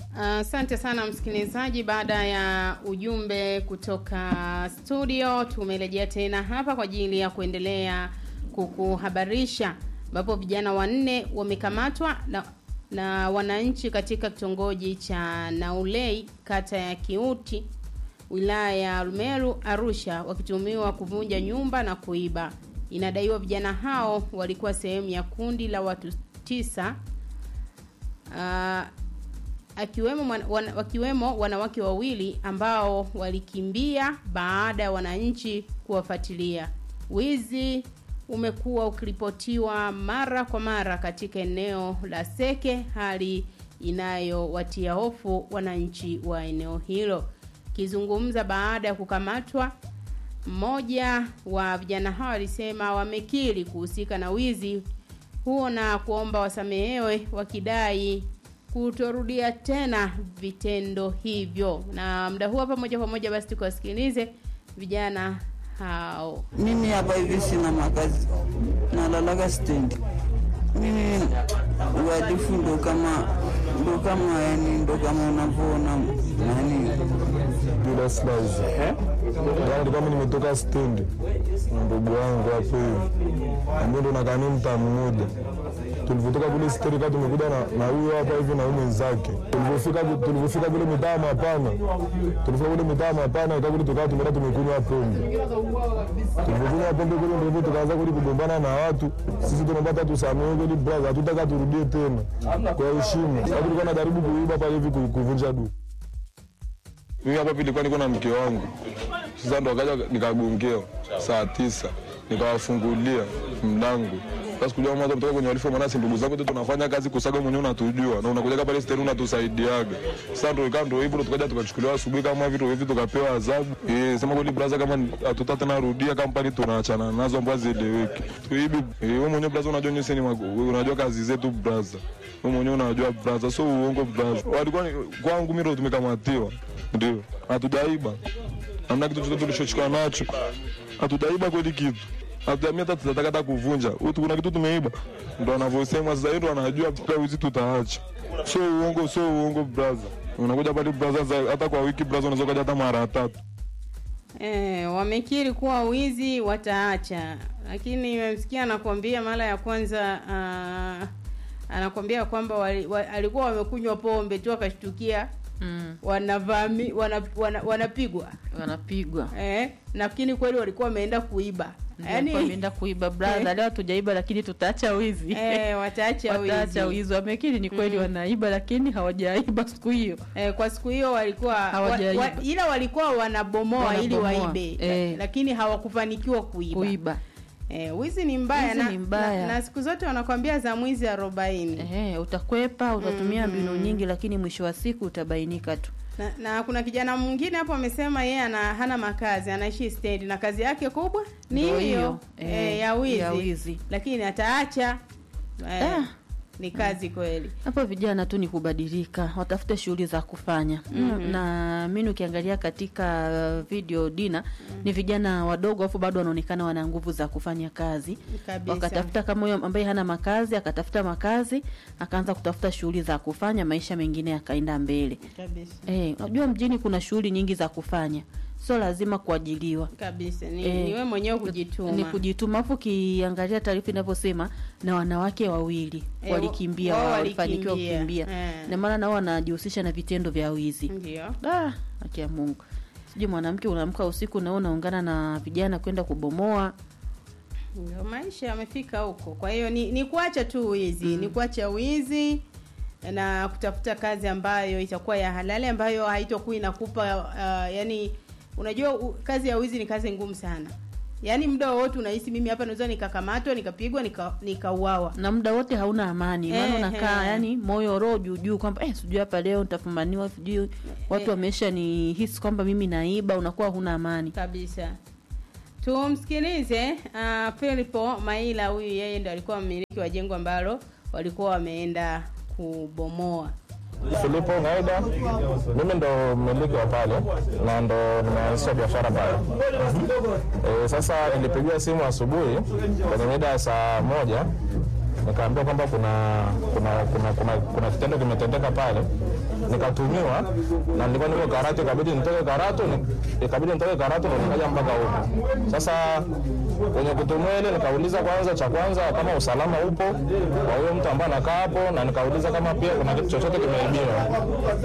Asante uh, sana msikilizaji. Baada ya ujumbe kutoka studio, tumerejea tena hapa kwa ajili ya kuendelea kukuhabarisha, ambapo vijana wanne wamekamatwa na, na wananchi katika kitongoji cha Naulei, kata ya Kiuti, wilaya ya Rumeru, Arusha, wakitumiwa kuvunja nyumba na kuiba. Inadaiwa vijana hao walikuwa sehemu ya kundi la watu tisa uh, akiwemo wan, wakiwemo wanawake wawili ambao walikimbia baada ya wananchi kuwafuatilia. Wizi umekuwa ukiripotiwa mara kwa mara katika eneo la Seke, hali inayowatia hofu wananchi wa eneo hilo. Kizungumza baada ya kukamatwa, mmoja wa vijana hao alisema wamekiri kuhusika na wizi huo na kuomba wasamehewe wakidai kutorudia tena vitendo hivyo. Na muda huu hapa moja kwa moja basi tukawasikilize vijana hao. Mimi hapa hivi sina makazi, nalalaga stendi. Mimi uhalifu ndo kama ndo kama yani ndo kama unavyoona yani Judas Liza. Yaani kama nimetoka stendi na ndugu wangu hapo hivi. Mimi ndo nakaa naye mtaa mmoja. Tulivyotoka kule stendi kama tumekuja na na huyo hapa hivi na huyo mwenzake. Tulivyofika tulivyofika kule mitaa mapana. Tulifika kule mitaa mapana ikawa kule tukawa tumeenda tumekunywa pombe. Tulivyokunywa pombe kule ndio tukaanza kule kugombana na watu. Sisi tunapata tusamehe kule brother, hatutaka turudie tena. Kwa heshima. Sasa tulikuwa tunajaribu kuiba pale hivi kuvunja duka. Mimi hapa nilikuwa niko na mke wangu. Sasa ndo akaja nikagongewa saa tisa, nikawafungulia mlango. Sasa kujua mwanzo kutoka kwenye walifu maana si ndugu zangu tu tunafanya kazi kusaga mwenyewe unatujua na unakuja pale steni unatusaidiaga. Sasa ndo ikawa ndo hivyo tukaja tukachukuliwa asubuhi kama vitu hivi tukapewa adhabu. Eh, sema kweli brother kama hatuta tena rudia kampani tunaachana nazo ambazo zieleweki. Tuibi eh, wewe mwenyewe brother unajua nyinyi ni unajua kazi zetu brother. Wewe mwenyewe unajua brother, so uongo brother. Walikuwa kwangu mimi ndo tumekamatiwa. Ndio. Hatujaiba. Hamna kitu chochote tulichochukua nacho. Hatujaiba kweli kitu. Hatuamia hata tutataka hata kuvunja. Utu kuna kitu tumeiba. Ndo anavyosema sasa hiyo anajua pia wizi tutaacha. So uongo, so uongo brother. Unakuja pale brother hata kwa wiki brother unaweza kuja hata mara tatu. Eh, wamekiri kuwa wizi wataacha, lakini nimemsikia anakuambia mara ya kwanza uh, anakwambia kwamba wali, wa, alikuwa wamekunywa pombe tu akashtukia Mm. wanavami wana, wana, wanapigwa wanapigwa eh, lakini kweli walikuwa wameenda kuiba yani wameenda kuiba brother, leo hatujaiba lakini tutaacha wizi eh, wataacha wataacha wizi wizi. Wamekiri ni kweli Mm. wanaiba, lakini hawajaiba siku hiyo. eh, kwa siku hiyo walikuwa wa, Hawajaiba. wa, ila walikuwa wanabomoa, ili Wanabomoa, waibe eh. lakini hawakufanikiwa kuiba, Kuiba Eh, wizi ni mbaya, Wizi na, ni mbaya. Na, na siku zote wanakwambia za mwizi arobaini eh, utakwepa, utatumia Mhm. mbinu nyingi, lakini mwisho wa siku utabainika tu. na, na kuna kijana mwingine hapo amesema yeye ana hana makazi anaishi stendi na kazi yake kubwa ni Ndio hiyo hiyo, eh, eh, ya wizi, ya wizi. lakini ataacha eh, Ah. ni kazi kweli Hapo vijana tu ni kubadilika, watafute shughuli za kufanya. Mhm. Na mimi ukiangalia katika uh, video Dina ni vijana wadogo, afu bado wanaonekana wana nguvu za kufanya kazi. kabisa Wakatafuta kama huyo ambaye hana makazi, akatafuta makazi, akaanza kutafuta shughuli za kufanya, maisha mengine yakaenda mbele. kabisa Eh, unajua mjini kuna shughuli nyingi za kufanya, sio lazima kuajiliwa. kabisa ni, Eh, ni wewe mwenyewe kujituma Ni kujituma. Afu ukiangalia taarifa inavyosema na wanawake wawili Eh, walikimbia, wao walifanikiwa walikimbia. kukimbia Eh. na maana nao wanajihusisha na vitendo vya wizi. ndio Ah, haki ya Mungu. Sijui mwanamke unaamka usiku na wewe unaungana na vijana kwenda kubomoa. ndio maisha yamefika huko kwa hiyo ni, ni kuacha tu wizi ni kuacha wizi na kutafuta kazi ambayo itakuwa ya halali ambayo haitokuwa inakupa uh, yani unajua u, kazi ya wizi ni kazi ngumu sana yaani muda wowote unahisi mimi hapa naweza nikakamatwa nikapigwa nika- nikauawa Na muda wote hauna amani. Maana Eh, unakaa eh. yani moyo roho juu juu kwamba eh sijui hapa leo nitafumaniwa sijui watu Eh. wamesha ni hisi kwamba mimi naiba, unakuwa huna amani. kabisa tumsikilize uh, Filipo Maila huyu yeye ndo alikuwa mmiliki wa jengo ambalo walikuwa wameenda kubomoa Filipo Ngaida, mimi ndo mmiliki wa pale na ndo nimeanzisha biashara pale. E, sasa nilipigiwa simu asubuhi kwenye mida ya saa moja nikaambiwa kwamba kuna kuna kuna, kuna, kuna kitendo kimetendeka pale nikatumiwa na nilikuwa niko Karatu, ikabidi nitoke Karatu, ni- ikabidi nitoke Karatu ndo nikaja mpaka huku. Sasa kwenye kutumiwa ile nikauliza kwanza, cha kwanza kama usalama upo kwa huyo mtu ambaye anakaa hapo, na nikauliza kama pia kuna kitu chochote kimeibiwa.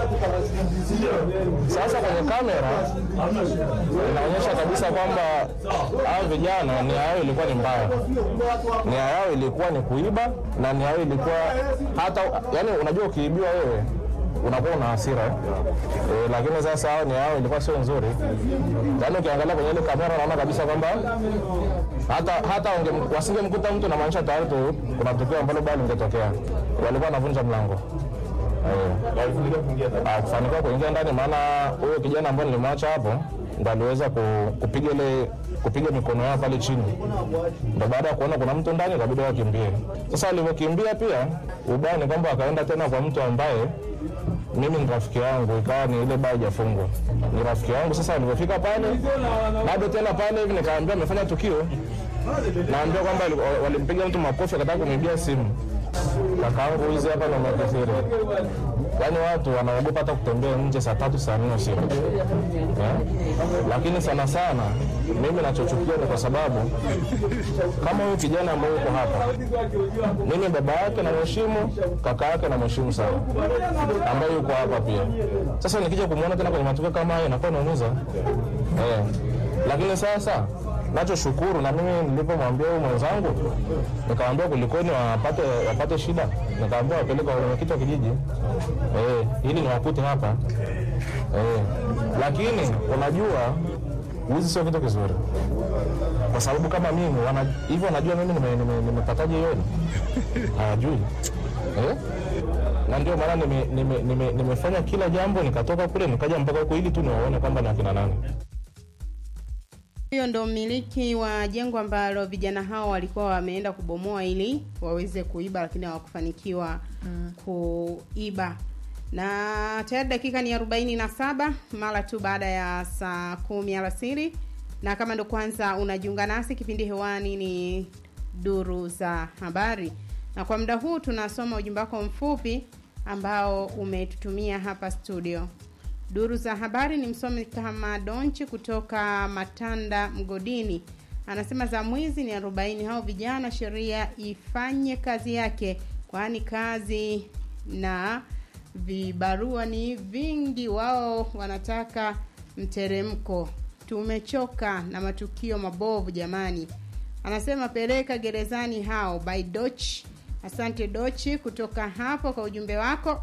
Sasa kwenye kamera inaonyesha kabisa kwamba hao vijana nia yao ilikuwa ni mbaya, nia yao ilikuwa ni kuiba na nia yao ilikuwa hata, yani unajua ukiibiwa wewe unakuwa una hasira eh? E, lakini sasa hao nia yao ilikuwa sio nzuri. Yani ukiangalia kwenye ile kamera unaona kabisa kwamba hata hata wange- wasingemkuta mtu namaanisha tayari tu kuna tukio ambalo bado lingetokea, walikuwa wanavunja mlango Ah, kufanikiwa kuingia ndani, maana huyo kijana ambaye nilimwacha hapo ndo aliweza ku- kupiga ile kupiga mikono yao pale chini, ndo baada ya kuona kuna mtu ndani ikabidi wakimbie. Sasa walivyokimbia pia, ubaya ni kwamba wakaenda tena kwa mtu ambaye mimi ni rafiki yangu, ikawa ni ile baa haijafungwa, ni rafiki yangu. Sasa walivyofika pale, bado tena pale hivi nikaambia amefanya tukio, naambia kwamba wali- walimpiga mtu makofi akataka kumibia simu kakaangu hizi hapa ndo makithiri. Yaani watu wanaogopa hata kutembea nje saa tatu saa nne usiku eh? Lakini sana sana mimi nachochukia ni kwa sababu kama huyu kijana ambaye yuko hapa, mimi baba yake namheshimu, kaka yake namheshimu sana, ambaye yuko hapa pia. Sasa nikija kumwona tena kwenye matukio kama hayo inakuwa naumiza eh. Lakini sasa nachoshukuru na mimi nilipomwambia huyu mwenzangu nikamwambia kulikoni wapate wapate shida, nikamwambia wapeleke kwa mwenyekiti wa kijiji eh, ili niwakute hapa eh. Lakini unajua wizi sio kitu kizuri, kwa sababu kama mimi wana, hivyo wanajua mimi nimepataje nime, nime nimepataje hiyo hawajui eh? na ndio maana nimefanya nime, nime, nimefanya kila jambo nikatoka kule nikaja mpaka huko ili tu niwaone kwamba ni akina nani. Huyo ndo mmiliki wa jengo ambalo vijana hao walikuwa wameenda kubomoa ili waweze kuiba, lakini hawakufanikiwa kuiba. Na tayari dakika ni arobaini na saba mara tu baada ya saa kumi alasiri, na kama ndo kwanza unajiunga nasi, kipindi hewani ni duru za habari, na kwa muda huu tunasoma ujumbe wako mfupi ambao umetutumia hapa studio. Duru za habari ni msomi kama Donchi kutoka Matanda Mgodini, anasema za mwizi ni arobaini. Hao vijana sheria ifanye kazi yake, kwani kazi na vibarua ni vingi. Wao wanataka mteremko. Tumechoka na matukio mabovu jamani. Anasema peleka gerezani hao by Doch. Asante Dochi kutoka hapo kwa ujumbe wako.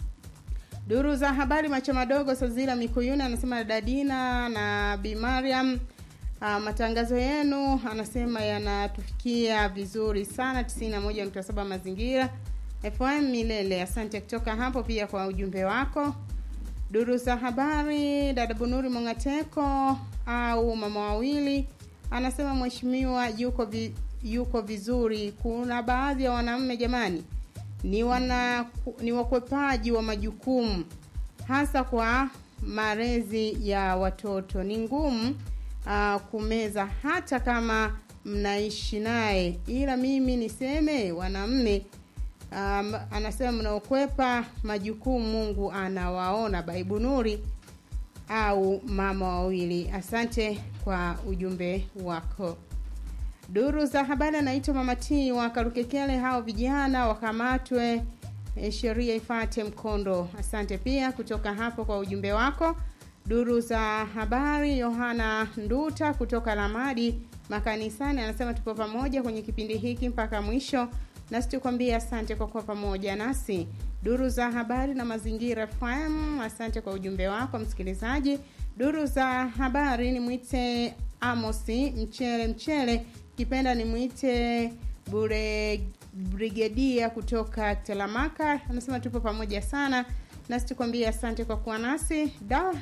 Duru za habari macho madogo Sazila Mikuyuni anasema Dadina na Bi Mariam, uh, matangazo yenu anasema yanatufikia vizuri sana 91.7 mazingira FM Milele. Asante kutoka hapo pia kwa ujumbe wako. Duru za habari dada Bunuri Mongateko au mama wawili anasema mheshimiwa yuko vi, yuko vizuri. Kuna baadhi ya wanaume jamani ni wana ni wakwepaji wa majukumu hasa kwa malezi ya watoto. Ni ngumu uh, kumeza hata kama mnaishi naye, ila mimi niseme wanamme um, anasema mnaokwepa majukumu Mungu anawaona. Baibu Nuri au mama wawili, asante kwa ujumbe wako. Duru za habari anaitwa Mama T wa Karukekele, hao vijana wakamatwe, e, sheria ifate mkondo. Asante pia kutoka hapo kwa ujumbe wako. Duru za habari Yohana Nduta kutoka Lamadi makanisani anasema tupo pamoja kwenye kipindi hiki mpaka mwisho, nasi tukwambia asante kwa kuwa pamoja nasi. Duru za habari na mazingira FM, asante kwa ujumbe wako msikilizaji. Duru za habari ni mwite Amosi mchele mchele kipenda nimwite bure brigedia kutoka Telamaka, anasema tupo pamoja sana nasi tukwambia asante kwa kuwa nasi da.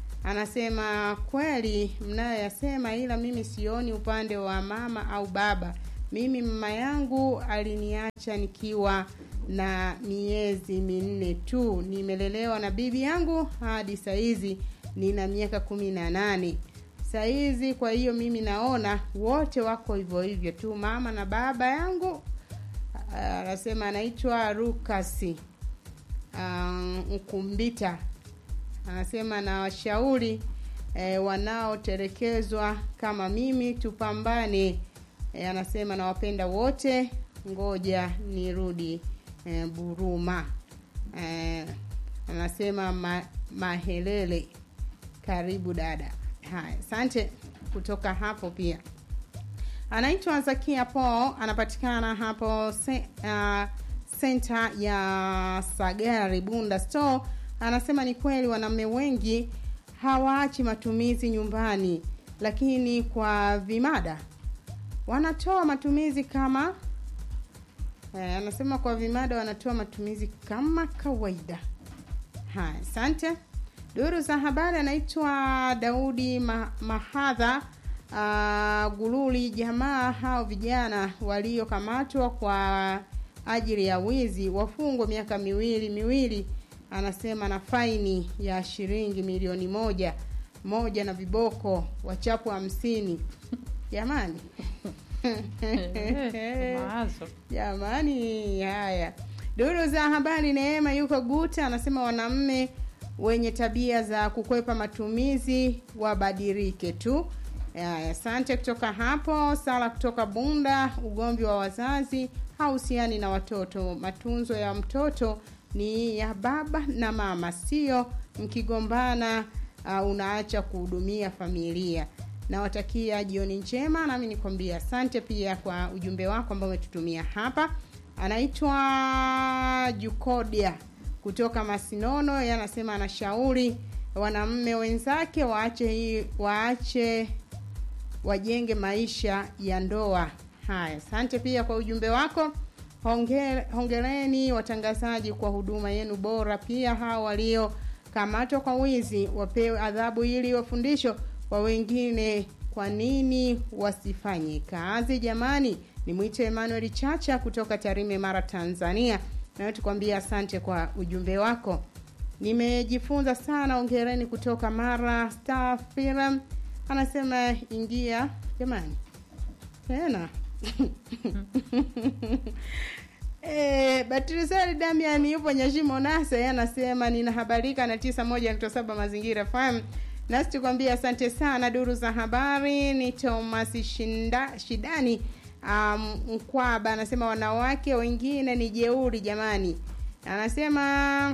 Anasema kweli mnayoyasema, ila mimi sioni upande wa mama au baba. Mimi mama yangu aliniacha nikiwa na miezi minne tu, nimelelewa na bibi yangu hadi saizi nina miaka kumi na nane saizi. Kwa hiyo mimi naona wote wako hivyo hivyo tu, mama na baba yangu. Anasema anaitwa Rukasi. Um, Mkumbita anasema na washauri e, wanaotelekezwa kama mimi tupambane. E, anasema nawapenda wote, ngoja nirudi e, Buruma. E, anasema ma, Mahelele, karibu dada. Haya, asante kutoka hapo pia anaitwa Zakia Paul, anapatikana hapo se, uh, senta ya Sagari Bunda Store. Anasema ni kweli wanaume wengi hawaachi matumizi nyumbani, lakini kwa vimada wanatoa matumizi kama eh, anasema kwa vimada wanatoa matumizi kama kawaida. Haya, asante. Duru za habari anaitwa Daudi Ma Mahadha uh, Gululi. Jamaa hao vijana waliokamatwa kwa ajili ya wizi wafungwe miaka miwili miwili, anasema na faini ya shilingi milioni moja moja na viboko wachapu hamsini. Jamani Mawazo. Jamani, haya duru za habari. Neema yuko Guta anasema wanamme wenye tabia za kukwepa matumizi wabadilike tu. Haya, asante kutoka hapo. Sala kutoka Bunda, ugomvi wa wazazi hauhusiani na watoto. Matunzo ya mtoto ni ya baba na mama, sio mkigombana uh, unaacha kuhudumia familia. Nawatakia jioni njema, nami nikwambia asante pia kwa ujumbe wako ambao umetutumia hapa. Anaitwa Jukodia kutoka Masinono, yeye anasema anashauri wanamme wenzake waache hii waache wajenge maisha ya ndoa. Haya, asante pia kwa ujumbe wako. Hongere, hongereni watangazaji kwa huduma yenu bora. Pia hao waliokamatwa kwa wizi wapewe adhabu ili wafundisho kwa wengine. Kwa nini wasifanye kazi jamani? Ni mwite Emmanuel Chacha kutoka Tarime, Mara, Tanzania. Nawe tukwambia asante kwa ujumbe wako. Nimejifunza sana, ongereni kutoka Mara. Star Film anasema ingia jamani tena E, Batrisari Damian yupo Nyashimo Nasa, yeye anasema ninahabarika na tisa moja nukta saba Mazingira FM. Nasi tukwambia asante sana. Duru za habari ni Thomas Shinda, Shidani um, Mkwaba anasema wanawake wengine ni jeuri jamani, anasema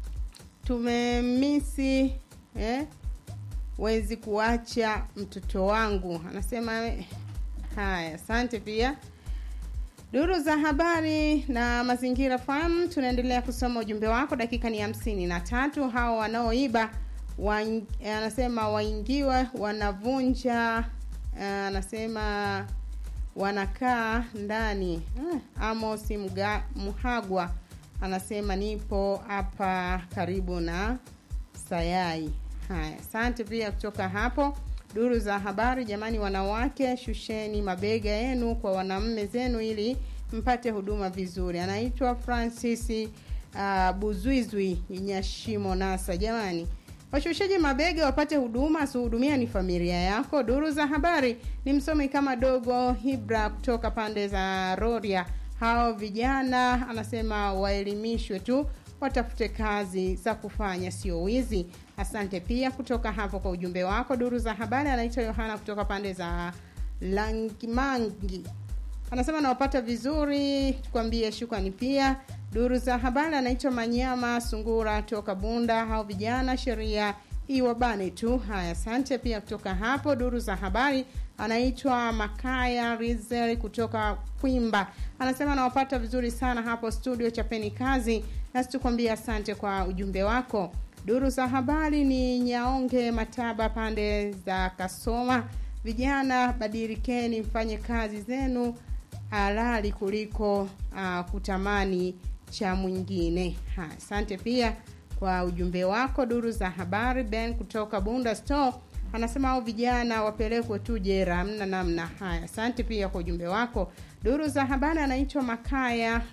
tumemisi eh, wezi kuacha mtoto wangu, anasema haya. Asante pia duru za habari na mazingira fahamu. Tunaendelea kusoma ujumbe wako, dakika ni hamsini na tatu. Hao wanaoiba waing, anasema waingiwe, wanavunja, anasema wanakaa ndani. Ah, Amos Mga, Muhagwa anasema nipo hapa karibu na Sayai. Haya, asante pia kutoka hapo duru za habari. Jamani, wanawake, shusheni mabega yenu kwa wanamme zenu ili mpate huduma vizuri. Anaitwa Francis uh, Buzwizwi Nyashimo Nasa. Jamani, washusheje mabega wapate huduma, asihudumia ni familia yako. Duru za habari ni msomi kama dogo Hibra kutoka pande za Roria. Hao vijana anasema waelimishwe tu watafute kazi za kufanya, sio wizi. Asante pia kutoka hapo kwa ujumbe wako. Duru za habari anaitwa Yohana kutoka pande za Langimangi, anasema nawapata vizuri, tukwambie shukrani pia. Duru za habari anaitwa Manyama Sungura toka Bunda. Hao vijana sheria iwabane tu. Haya, asante pia kutoka hapo. Duru za habari anaitwa Makaya Rizel kutoka Kwimba, anasema nawapata vizuri sana hapo studio, chapeni kazi, nasi tukwambia asante kwa ujumbe wako. Duru za habari ni Nyaonge Mataba pande za Kasoma. Vijana badilikeni, mfanye kazi zenu halali kuliko uh, kutamani cha mwingine. Ha, asante pia kwa ujumbe wako. Duru za habari Ben kutoka Bunda Store anasema hao vijana wapelekwe tu jera, hamna namna. Haya, asante pia kwa ujumbe wako. Duru za habari anaitwa Makaya